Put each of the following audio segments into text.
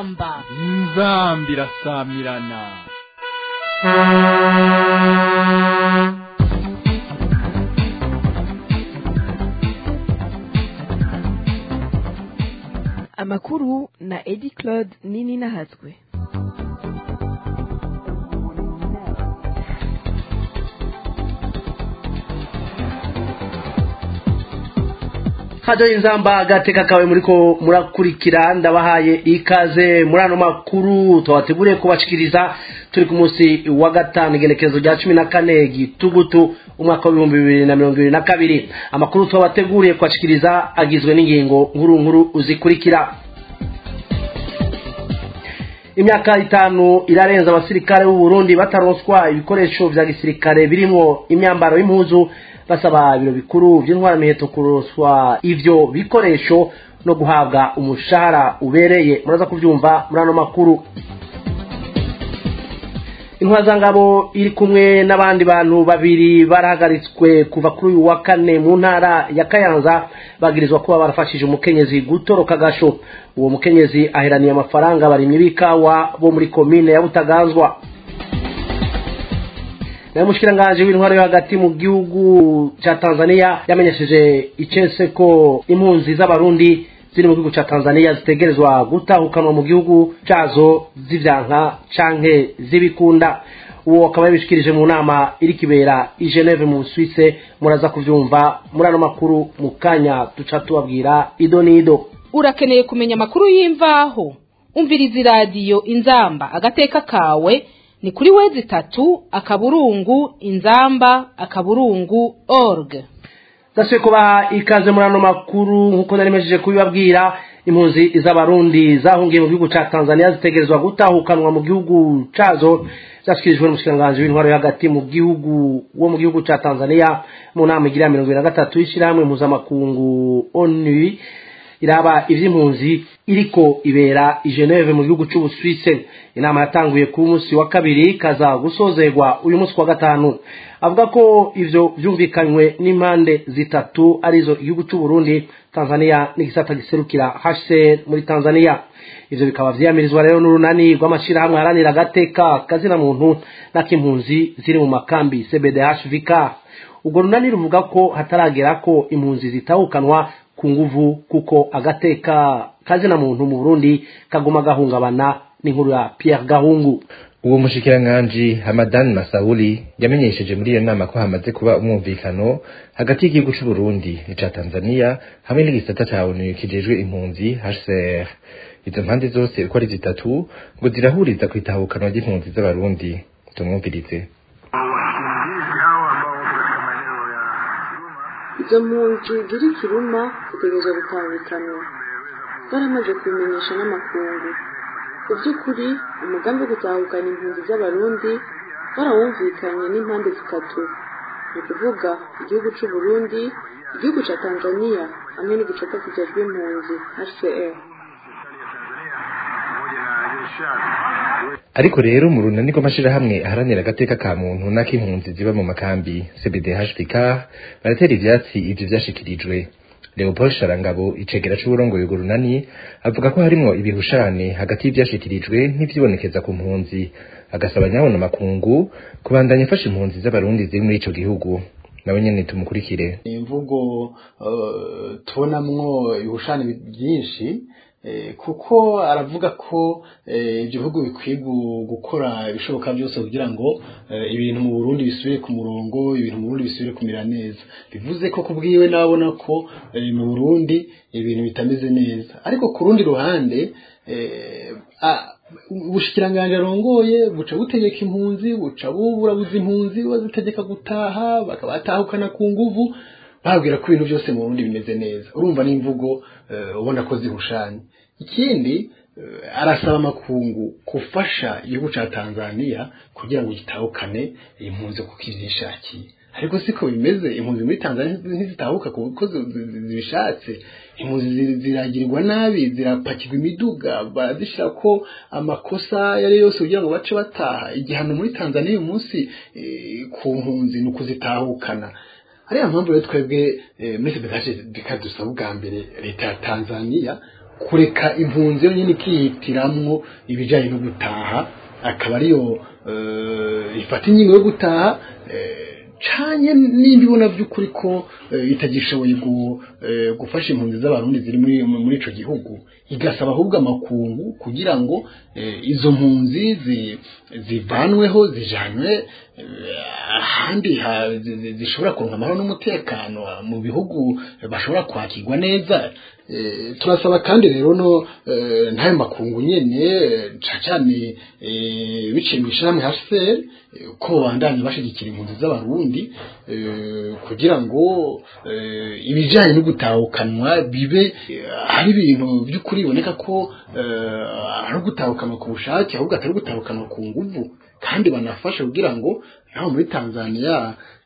inzamba inzamba irasamirana amakuru na edi claude nini nahatswe hajyaho inzamba agateka kawe muriko murakurikira ndabahaye ikaze muri ano makuru tubateguriye kubashikiriza turi ku munsi wa gatanu igenekerezo rya cumi na kane gitugutu umwaka w'ibihumbi bibiri na mirongo ibiri na kabiri amakuru tubateguriye kubashikiriza agizwe n'ingingo nkuru nkuru zikurikira imyaka itanu irarenza abasirikare b'u Burundi bataronswa ibikoresho vya gisirikare birimwo imyambaro y'impuzu basaba ibiro bikuru by'intwara miheto kuroswa ivyo bikoresho no guhabwa umushahara ubereye muraza kubyumva muri ano makuru intwazangabo iri kumwe n'abandi bantu babiri barahagaritswe kuva kuri uyu wa kane mu ntara ya kayanza bagirizwa kuba barafashije umukenyezi gutoroka agasho uwo mukenyezi aheraniye amafaranga barimye b'ikawa bo muri komine ya butaganzwa nayo mushikiranganje w'intwaro yo hagati mu gihugu ca Tanzania yamenyesheje icese ko impunzi z'abarundi ziri mu gihugu ca Tanzania zitegerezwa gutahukanwa mu gihugu cazo zivyanka canke zibikunda uwo akaba yabishikirije mu nama iri kibera i Geneve mu Suisse muraza kuvyumva muri ano makuru mu kanya duca tubabwira ido n'ido urakeneye kumenya amakuru y'imvaho umviriza iradiyo inzamba agateka kawe ni kuri wezi tatu akaburungu inzamba akaburungu org dasuye kubaha ikaze muri ano makuru nk'uko nari mejeje kubibabwira impunzi z'abarundi zahungiye mu gihugu ca tanzania zitegerezwa gutahukanwa mu gihugu cazo zashikirijwe n'umushikiranganji w'intwaro yo hagati mu gihugu wo mu gihugu ca tanzania mu nama igira mirongo ibiri na gatatu y'ishirahamwe mpuzamakungu onu iraba ivy'impunzi iriko ibera i Geneve mu gihugu c'Ubusuwise inama yatanguye ku munsi wa kabiri kaza gusozerwa uyu munsi wa gatanu avuga ko ivyo vyumvikanywe n'impande zitatu arizo igihugu c'u Burundi Tanzania n'igisata giserukira HCR muri Tanzania ivyo bikaba vyiyamirizwa rero n'urunani rw'amashirahamwe haranira agateka kazina muntu n'akimpunzi ziri mu makambi CBDHVK ubwo runani ruvuga ko hataragera ko impunzi zitahukanwa ku nguvu kuko agateka kazina muntu mu Burundi kaguma gahungabana n'inkuru ya Pierre Gahungu uwo mushikiranganji Hamadan Masauli yamenyesheje muri iyo nama ko hamaze kuba umwumvikano hagati y'igihugu c'u Burundi n'ica Tanzania hamwe n'igisata ca ONU kijejwe impunzi HCR izo mpande zose uko ari zitatu ngo zirahuriza ku itahukanwa ry'impunzi z'abarundi tumwumvirize izo mpunzi ziri kiruma zitegerezwa gutahukanwa baramaze kubimenyesha n'amakungu ku by'ukuri umugambi wo gutahukana impunzi z'abarundi barawumvikanye n'impande zitatu ni ukuvuga igihugu c'u Burundi igihugu ca Tanzania hamwe n'igisata kijejwe impunzi HCR ariko rero mu runani rw'amashirahamwe aharanira agateka ka muntu n'ak'impunzi ziba mu makambi CBDHPK baratera ivyatsi ivyo vyashikirijwe Leopold Sharangabo icegera c'uburongoye urwo runani avuga ko harimwo ibihushane hagati y'ivyashikirijwe n'ivyibonekeza ku mpunzi agasaba nyabona makungu kubandanya ifasha impunzi z'abarundi ziri muri ico gihugu nawe nyene tumukurikire imvugo uh, tubonamwo ibihushane byinshi kuko aravuga ko ibyo bihugu bikwiye gukora ibishoboka byose kugira ngo ibintu mu Burundi bisubire ku murongo ibintu mu Burundi bisubire kumera neza bivuze ko kubwiwe nabona ko mu Burundi ibintu bitameze neza ariko ku rundi ruhande ubushikiranganje arongoye buca butegeka impunzi buca buburabuza impunzi bazitegeka gutaha bakabatahukana ku nguvu babwira ko ibintu byose mu Burundi bimeze neza urumva n'imvugo ubona ko zihushanye ikindi arasaba amakungu gufasha igihugu cya Tanzania kugira ngo gitahukane impunzi kuko ivyishakiye ariko siko bimeze impunzi muri Tanzania ntizitahuka kuko zibishatse impunzi ziragirirwa nabi zirapakirwa imiduga barazishira ko amakosa yari yose kugira ngo bace bataha igihano muri Tanzania uyu munsi ku mpunzi ni ukuzitahukana ariya mpamvu rero twebwe muri sebekashe bikadusaba ubwa mbere leta ya tanzania kureka impunzi yonyine ikihitiramwo ibijyanye no gutaha akaba ariyo ifata ingingo yo gutaha canye nimba ibona by'ukuri ko itagishoboye gufasha impunzi z'abarundi ziri muri ico gihugu igasaba ahubwo amakungu kugira ngo izo mpunzi zivanweho zijanwe ahandi zishobora kuronka amahoro n'umutekano mu bihugu bashobora kwakirwa neza turasaba kandi rero no ntayo makungu nyene cyane biciye mu ishami HCR ko bandanye bashigikira impunzi z'abarundi kugira ngo ibijyanye no gutahukanwa bibe ari ibintu by'ukuri biboneka ko ari ugutahukanwa ku bushake ahubwo atari gutahukanwa ku nguvu kandi banafasha kugira ngo naho muri tanzania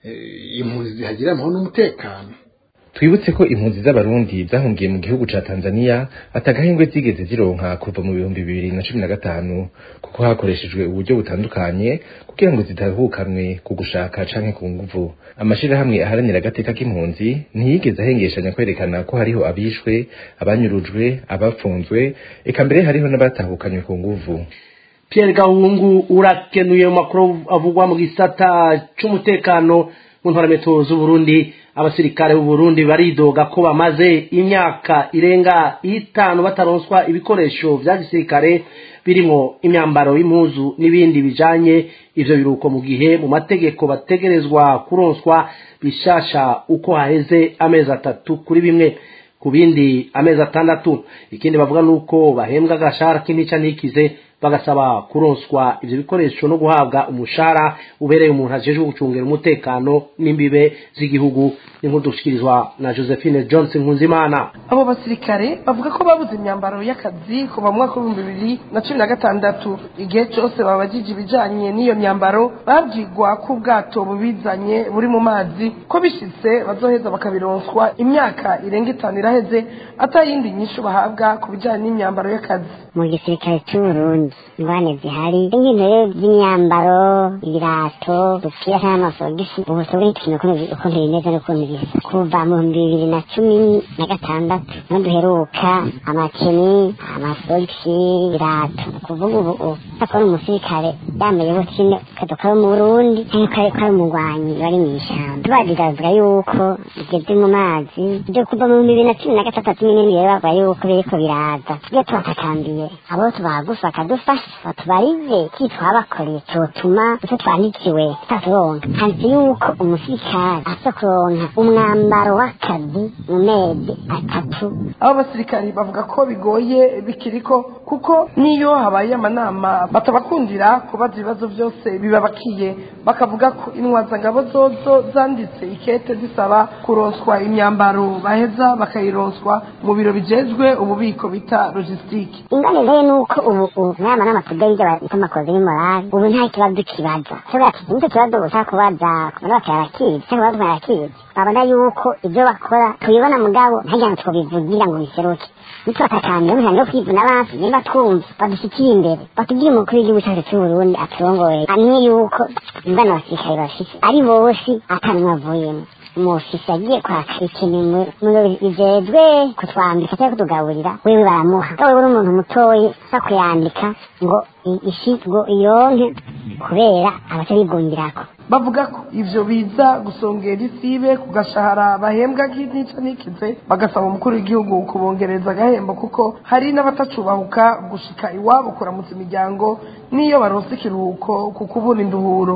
impunzi zihagira amahoro n'umutekano twibutse ko impunzi z'abarundi zahungiye mu gihugu ca Tanzania atagahengwe zigeze zironka kuva mu bihumbi bibiri na cumi na gatanu kuko hakoreshejwe uburyo butandukanye kugira ngo zitahukanwe ku gushaka canke ku nguvu amashirahamwe aharanira agateka k'impunzi ntiyigeze ahengeshanya kwerekana ko hariho abishwe abanyurujwe abapfunzwe eka mbere hariho n'abatahukanywe ku nguvu Pierre Gahungu urakenuye mu makuru avugwa mu gisata c'umutekano mu ntwarameto z'Uburundi abasirikare b'u Burundi baridoga ko bamaze imyaka irenga itanu bataronswa ibikoresho vya gisirikare birimo imyambaro y'impuzu n'ibindi bijanye ivyo biruko mu gihe mu mategeko bategerezwa kuronswa bishasha uko haheze amezi atatu kuri bimwe ku bindi amezi atandatu ikindi bavuga nuko bahembwa agashahara k'intica ntikize bagasaba kuronswa ivyo bikoresho no guhabwa umushahara ubereye umuntu ajejwe gucungera umutekano n'imbibe z'igihugu n'inkuru dushikirizwa na Josephine Johnson Nkunzimana abo basirikare bavuga ko babuze imyambaro y'akazi kuva mu mwaka w'ibihumbi bibiri na cumi na gatandatu igihe cyose babajije ibijanye n'iyo myambaro babwirwa ko ubwato bubizanye buri mu mazi ko bishitse bazoheza bakabironswa imyaka irenga itanu iraheze atayindi nyinshi bahabwa ku bijanye n'imyambaro y'akazi mu gisirikare c'uburundi ingwane zihari nk'ibintu rero by'imyambaro ibirato dupira cyangwa amasogisi ubu tubure ikintu ukuntu bimeze n'ukuntu bisa kuva mu bihumbi bibiri na cumi na gatandatu niho duheruka amakeni amasogisi ibirato kuvuga ubu akora umusirikare yambaye butine kadoka yo mu burundi cyangwa kari kari umugwanyi bari mu ishyamba tubadigavuga yuko bigeze mu mazi byo kuva mu bihumbi bibiri na cumi na gatandatu nyine rero bavuga yuko biriko biraza tujye tubatakambiye abo tubagufa bakadufasha batubarize ki twabakoreye cyotuma icyo twandikiwe tutaturonka handitse yuko umusirikare aza kuronka umwambaro w'akazi mu mezi atatu abo basirikari bavuga ko bigoye bikiriko kuko niyo habaye amanama batabakundira kubaza ibibazo byose bibabakiye bakavuga ko intwazangabo zozo zanditse ikete zisaba kuronswa imyambaro baheza bakayironswa mu biro bijejwe ububiko bita logisitike ingane rero ni uko ubu ubu nama n'amatudeyi y'abita amakozi y'imorali ubu nta kibazo kibaza kubera ati nicyo kibazo gusa kubaza kubona batarakizi cyangwa kubaza barakizi babona yuko ibyo bakora tubibona mugabo ntagira ngo twobivugira ngo biseruke nitwatakambira umusango wo kwivuna abansi niba twumva badushyikire imbere batubwire umukuru w'igihugu cyacu cy'uburundi aturongoye amenye yuko ingana abasirikare bafise ari bose atanumwe avuyemo umufisi agiye kwaka ikintu mu bijejwe kutwambika cyangwa kutugaburira wewe baramuha wewe uri umuntu mutoyi usa kuyandika ngo ishi ngo ironke kubera abaca bigungirako bavuga ko ivyo biza gusongera isibe ku gashahara bahembwa nk'intica n'ikize bagasaba umukuru w'igihugu kubongereza agahembo kuko hari n'abatacubahuka gushika iwabo kuramutsa imiryango n'iyo baronse ikiruhuko ku kubura induhuro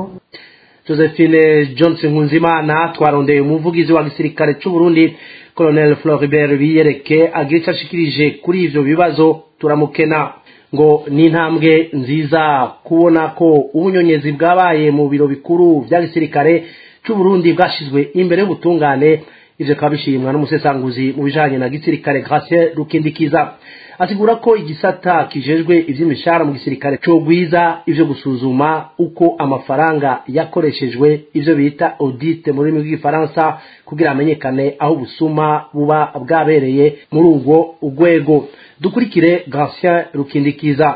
Josephine Johnson Nkunzimana twarondeye umuvugizi wa gisirikare cy'u Burundi Colonel Floribert Biyereke agira icyo ashikirije kuri ivyo bibazo turamukena ngo ni intambwe nziza kubona ko ubunyonyezi bwabaye mu biro bikuru bya gisirikare cy'u Burundi bwashizwe imbere y'ubutungane ivyo bikaba bishimwa n'umusesanguzi mu bijanye na gisirikare Gratien Rukindikiza asigura ko igisata kijejwe ivy'imishahara mu gisirikare cogwiza ivyo gusuzuma uko amafaranga yakoreshejwe ivyo bita audit mu rurimi rw'igifaransa kugira amenyekane aho ubusuma buba bwabereye muri ubwo urwego dukurikire Gratien Rukindikiza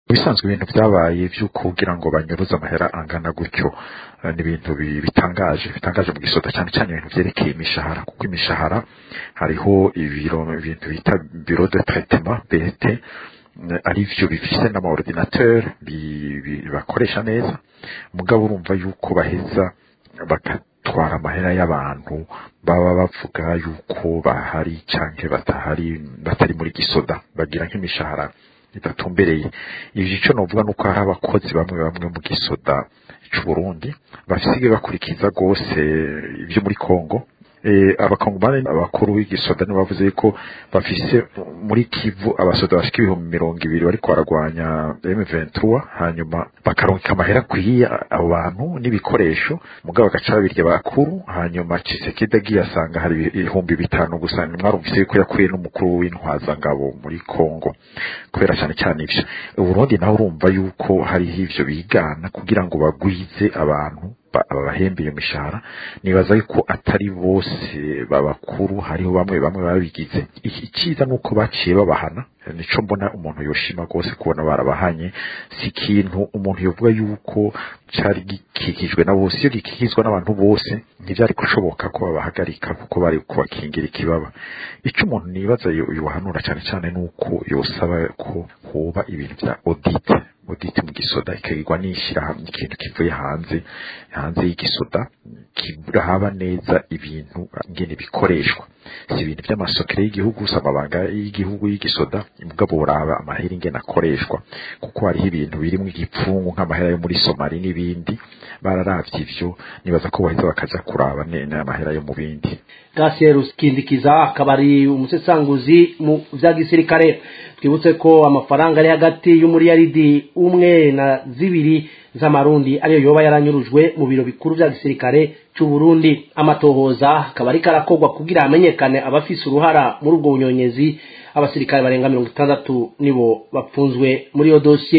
bisanzwe ibintu byabaye by'uko kugira ngo banyuruze amahera angana gutyo eh, ni ibintu bi- bitangaje bitangaje mu gisoda cyane cyane ibintu byerekeye imishahara kuko imishahara hariho ibiro ibintu bita biro de traitement BT eh, ari byo bifise n'amaordinateur bi- bi- bakoresha neza mugabo urumva yuko baheza bagatwara amahera y'abantu baba bavuga yuko bahari canke batahari batari muri gisoda bagira nk'imishahara idatumbereye ivyo ico novuga nuko hari abakozi bamwe bamwe mu gisoda c'uburundi basigaye bakurikiza rwose ibyo muri kongo eh, abakongomani abakuru w'igisoda nibo bavuze ko bafise muri kivu abasoda bashika ibihumbi mirongo ibiri bariko baragwanya M23 hanyuma bakaronka amahera akwiye abo bantu n'ibikoresho mugabo bagaca babirya bakuru hanyuma Tshisekedi agiye asanga hari ibihumbi bitanu gusa mwarumvise yuko yakuriye n'umukuru w'intwazangabo muri Kongo kubera cyane cyane ivyo uburundi naho urumva yuko hariho ivyo bigana kugira ngo bagwize abantu ba- babahembeye imishahara nibaza yuko atari bose babakuru hariho bamwe bamwe babigize Iki- icyiza nuko baciye babahana nico mbona umuntu yoshima rwose kubona barabahanye si ikintu umuntu yovuga yuko cari gikikijwe na bose iyo gikikizwa n'abantu bose ntivyari gushoboka ko babahagarika kuko bari kubakingira ikibaba ico umuntu nibaza yo- yohanura cyane cyane nuko yosaba ko hoba ibintu vya audit audit mu gisoda ikagirwa n'ishyirahamwe ikintu kivuye hanze hanze y'igisoda kirahaba neza ibintu ngene bikoreshwa si ibintu by'amasokere y'igihugu si amabanga y'igihugu y'igisoda mugabo buraba amahera ingene akoreshwa kuko hariho ibintu birimwo igipfungu nk'amahera yo muri somali n'ibindi bararavye ivyo nibaza ko baheza bakaja kuraba nene amahera yo mu bindi Gasier Kindikiza akaba ari umusesanguzi mu vya gisirikare twibutse ko amafaranga ari hagati y'umuriyaridi umwe na zibiri z'amarundi ariyo yoba yaranyurujwe mu biro bikuru vya gisirikare c'u Burundi amatohoza akaba ariko arakorwa kugira hamenyekane abafise uruhara muri ubwo bunyonyezi abasirikare barenga mirongo itandatu nibo bapfunzwe muri iyo dosiye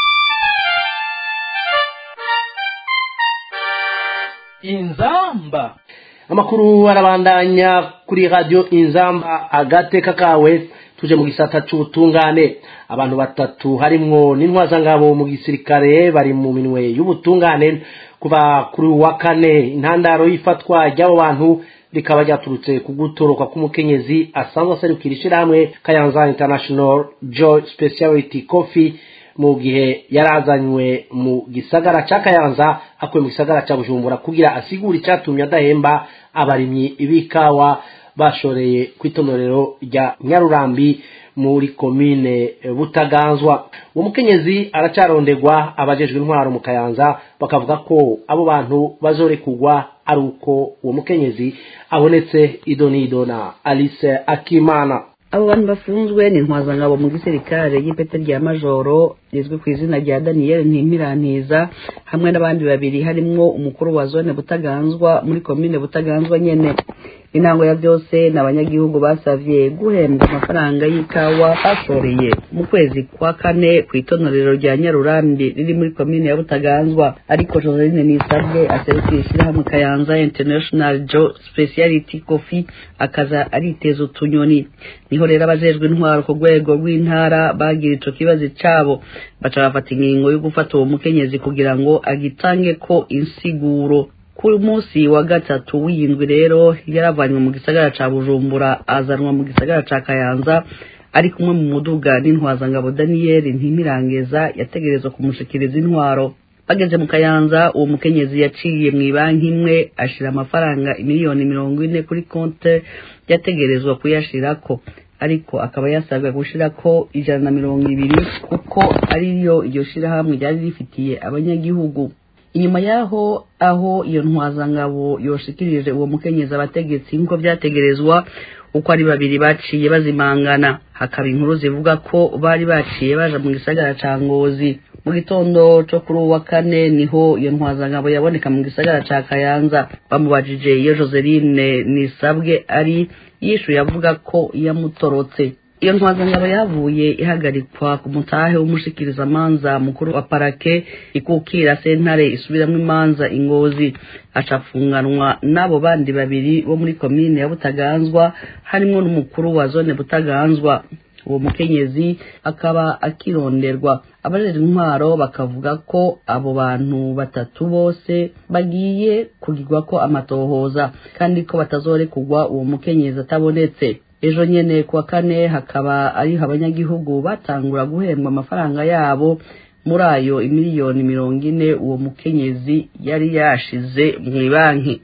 inzamba amakuru arabandanya kuri radio inzamba agateka kawe tuje mu gisata c'ubutungane abantu batatu harimwo n'intwazangabo mu gisirikare bari mu minwe y'ubutungane kuva kuri uyu wa kane intandaro y'ifatwa ry'abo bantu rikaba ryaturutse ku gutoroka k'umukenyezi asanzwe aserukira ishirahamwe kayanza international joy speciality coffee mu gihe yarazanywe mu gisagara ca kayanza akuye mu gisagara ca bujumbura kugira asigure icatumye adahemba abarimyi b'ikawa bashoreye kw'itonorero rya nyarurambi muri komine eh, butaganzwa uwo mukenyezi aracarondegwa abajejwe intwaro mu kayanza bakavuga ko abo bantu bazorekugwa ari uko uwo mukenyezi abonetse idonido na alice akimana abo bantu bafunzwe ni intwazangabo mu gisirikare y'ipete rya majoro rizwi ku izina rya daniyeli ntimpirantiza hamwe n'abandi babiri harimwo umukuru wa zone butaganzwa muri komine butaganzwa nyene intango ya byose ni abanyagihugu basavye guhembwa amafaranga y'ikawa bashoreye mu kwezi kwa kane ku itonorero rya nyarurambi riri muri komine ya butaganzwa ariko joseline nisabwe aserukira ishyirahamwe kayanza international jo speciality coffee akaza ariteza utunyoni niho rero abajejwe intwaro ku rwego rw'intara bagira ico kibazo cabo baca bafata ingingo yo gufata uwo mukenyezi kugira ngo agitange ko insiguro ku munsi wa gatatu w'iyindwi rero yaravanywe mu gisagara ca bujumbura azanwa mu gisagara ca kayanza ari kumwe mu muduga n'intwazangabo daniyeli ntimirangeza yategerezwa kumushikiriza intwaro bageze mu kayanza uwo mukenyezi yaciye mu ibanki imwe ashira amafaranga miliyoni mirongo ine kuri konte yategerezwa kuyashirako ariko akaba yasabwa gushirako ijana na mirongo ibiri kuko ariyo iryo shirahamwe ryari rifitiye abanyagihugu inyuma yaho aho iyo ntwazangabo yoshikirije uwo mukenyezi abategetsi nk'uko vyategerezwa uko ari babiri baciye bazimangana hakaba inkuru zivuga ko bari baciye baja mu gisagara ca ngozi mu gitondo co kuri uwa kane niho iyo ntwazangabo yaboneka mu gisagara ca kayanza bamubajije iyo joseline nisabwe ari yishuye avuga ko yamutorotse iyo ntwazangabo yavuye ihagarikwa ku mutahe w'umushikirizamanza mukuru wa parake ikukira sentare isubiramwo imanza ingozi acafunganwa n'abo bandi babiri bo muri komine ya butaganzwa harimwo n'umukuru wa zone butaganzwa uwo mukenyezi akaba akironderwa abarera intwaro bakavuga ko abo bantu batatu bose bagiye kugirwa ko amatohoza kandi ko batazorekugwa uwo mukenyezi atabonetse ejo nyene kuwa kane hakaba ariho abanyagihugu batangura guhembwa amafaranga yabo muri ayo imiliyoni mirongo ine uwo mukenyezi yari yashize mu banki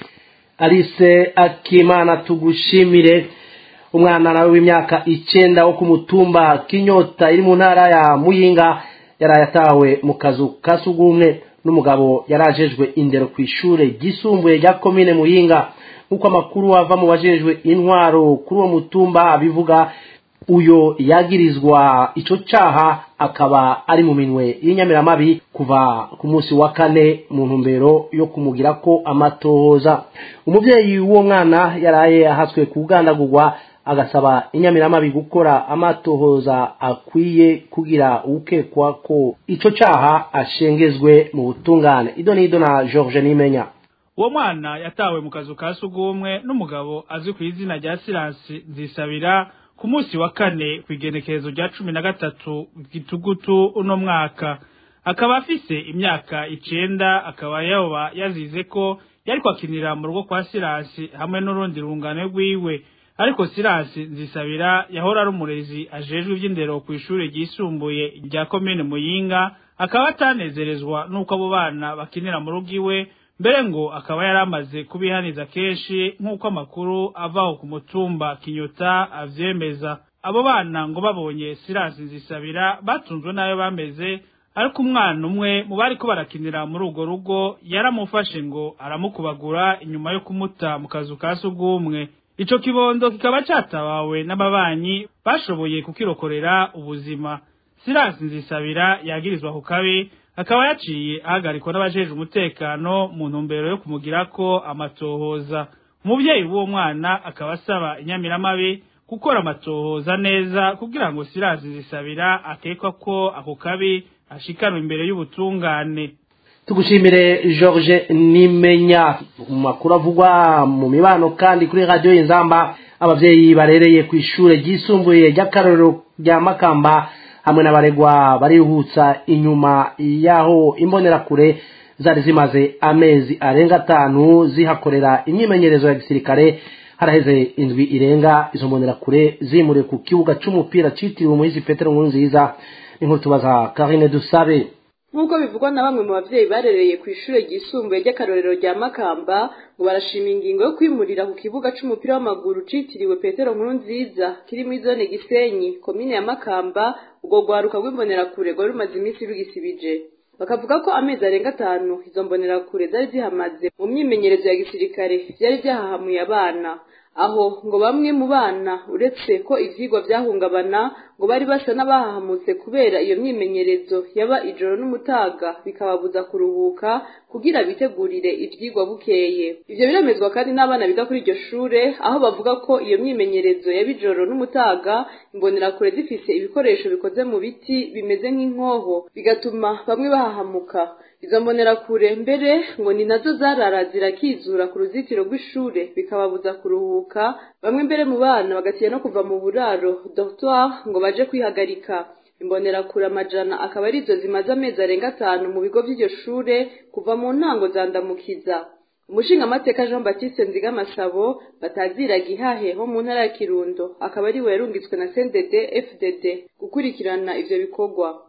alice akimana tugushimire umwana nawe w'imyaka icenda wo ku mutumba kinyota iri mu ntara ya muyinga yaraye atawe mu kazu ka sugumwe n'umugabo yarajejwe indero ku ishure ryisumbuye rya komine muyinga nk'uko amakuru ava mu bajejwe intwaro kuri uwo mutumba abivuga uyo yagirizwa ico caha akaba ari mu minwe y'inyamiramabi kuva ku munsi wa kane mu ntumbero yo kumugira ko amatohoza umuvyeyi w'uwo mwana yaraye ahatswe kugandagurwa agasaba inyamiramabi gukora amatohoza akwiye kugira ukekwa ko ico caha ashengezwe mu butungane ido n'ido na george nimenya uwo mwana yatawe mu kazu ka sugumwe n'umugabo azwi ku izina rya siransi nzisabira ku munsi wa kane ku igenekerezo rya cumi na gatatu gitugutu uno mwaka akaba afise imyaka icenda akaba yoba yazize ko yari kwakinira mu rugo kwa siransi hamwe n'urundi rungano rwiwe ariko siransi nzisabira yahora ari umurezi ajejwe ivy'indero ku ishure ryisumbuye rya komine muyinga akaba atanezerezwa n'uko abo bana bakinira mu rugo iwe mbere ngo akaba yari amaze kubihaniza kenshi nk'uko amakuru avaho ku mutumba kinyota avyemeza abo bana ngo babonye siransi nzisabira batunzwe n'ayo bameze ariko umwana umwe mu bariko barakinira muri urwo rugo yaramufashe ngo aramukubagura inyuma yo kumuta mu kazu ka sugumwe ico kibondo kikaba catabawe n'ababanyi bashoboye kukirokorera ubuzima siransi nzisabira yagirizwa ku kabi akaba yaciye ahagarikwa n'abajejwe umutekano mu ntumbero yo kumugirako amatohoza umuvyeyi w'uwo mwana akaba asaba inyamiramabi gukora amatohoza neza kugira ngo siransi nzisabira akekwa ko ako kabi ashikanwa imbere y'ubutungane tugushimire george nimenya mu makuru avugwa mu mibano kandi kuri radiyo y'inzamba abavyeyi barereye ku ishure ryisumbuye ry'akarorero rya makamba hamwe n'abaregwa barihutsa inyuma y'aho imbonerakure zari zimaze amezi arenga atanu zihakorera imyimenyerezo ya gisirikare haraheze indwi irenga izo mbonerakure zimuriwe ku kibuga c'umupira citiriwe umuhizi petero nkuru nziza inkuru tubaza karine dusabe nk'uko bivugwa na bamwe mu bavyeyi barereye ku ishure ryisumbuye ry'akarorero rya makamba ngo barashima ingingo yo kwimurira ku kibuga c'umupira w'amaguru citiriwe petero nkuru nziza kiri muri zone gisenyi komine ya makamba ubwo rwaruka rw'imbonerakure rwari rumaze iminsi rugisibije bakavuga ko amezi arenga atanu izo mbonerakure zari zihamaze mu myimenyerezo ya gisirikare vyari vyahahamuye abana aho ngo bamwe mu bana uretse ko ivyigwa vyahungabana ngo bari basa n'abahahamutse kubera iyo myimenyerezo yaba ijoro n'umutaga bikababuza kuruhuka kugira bitegurire ivyigwa bukeye ivyo biremezwa kandi n'abana biga kuri iryo shure aho bavuga ko iyo myimenyerezo yaba ijoro n'umutaga imbonerakure zifise ibikoresho bikoze mu biti bimeze nk'inkoho bigatuma bamwe bahahamuka izo mbonerakure mbere ngo ni nazo zarara zirakizura ku ruzitiro rw'ishure bikababuza kuruhuka bamwe mbere mu bana bagatinya no kuva mu buraro dortoir ngo baje kwihagarika imbonerakure amajana akaba arizo zimaze amezi arenga atanu mu bigo vy'iryo shure kuva mu ntango zandamukiza umushingamateka jean baptiste nzigamasabo batazira gihahe ho mu ntara ya kirundo akaba ariwe yarungitswe na cndd fdd gukurikirana ivyo bikorwa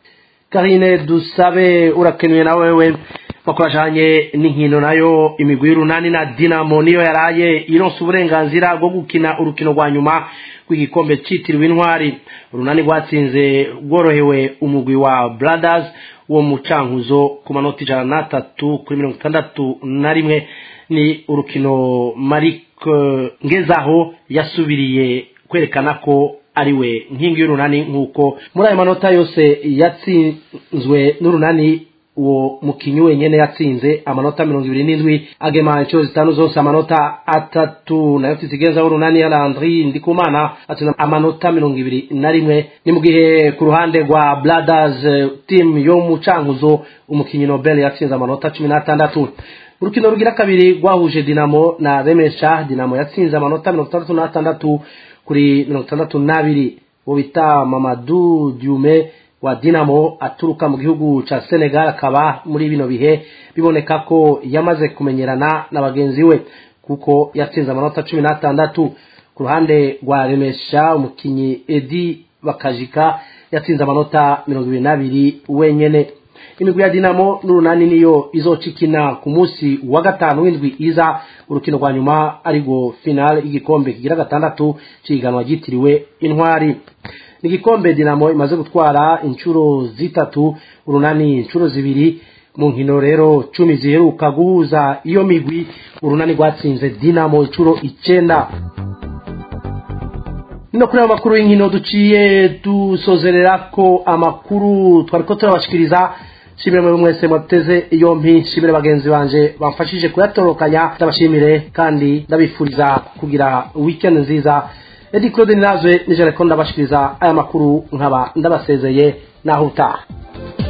karine dusabe urakenuye na wewe bakorashanye n'inkino nayo imigwi y'urunani na dinamo niyo yaraye ironsa uburenganzira bwo gukina urukino rwa nyuma rw'igikombe citiriwe intwari urunani rwatsinze rworohewe umugwi wa brothers wo mu cankuzo ku manota ijana n'atatu kuri mirongo itandatu na rimwe ni urukino marik ngezaho yasubiriye kwerekana ko ariwe nkingi y'urunani nk'uko muri ayo manota yose yatsinzwe n'urunani uwo mukinyi wenyene yatsinze amanota mirongo ibiri n'indwi agema inshuro zitanu zose amanota atatu nayo tizigenza urunani ya landri ndikumana atsinda amanota mirongo ibiri na rimwe ni mu gihe ku ruhande rwa brothers team yo mu cankuzo umukinyi nobel yatsinze amanota cumi n'atandatu urukino rugira kabiri rwahuje dinamo na remesha dinamo yatsinze amanota mirongo itandatu n'atandatu kuri mirongo itandatu n'abiri uwo bita mamadu diume wa dinamo aturuka mu gihugu ca senegal akaba muri bino bihe biboneka ko yamaze kumenyerana na bagenzi we kuko yatsinze amanota cumi n'atandatu ku ruhande rwa remesha umukinyi edi bakajika yatsinze amanota mirongo ibiri n'abiri wenyene imigwi ya dinamo n'urunani niyo izoca ikina ku munsi wa gatanu w'indwi iza urukino rwa nyuma ariko finale y'igikombe kigira gatandatu c'ihiganwa ryitiriwe intwari ni igikombe dinamo imaze gutwara inshuro zitatu urunani inshuro zibiri mu nkino rero cumi ziheruka guhuza iyo migwi urunani rwatsinze dinamo inshuro icenda no kuri ayo makuru y'inkino duciye dusozerera ko amakuru twari ko turabashikiriza shimire muri mwese mwateze yompi shimire bagenzi banje bamfashije kuyatorokanya ndabashimire kandi ndabifuriza kugira weekend nziza edi claude ninazwe nijere ko ndabashikiriza aya makuru nkaba ndabasezeye naho utaha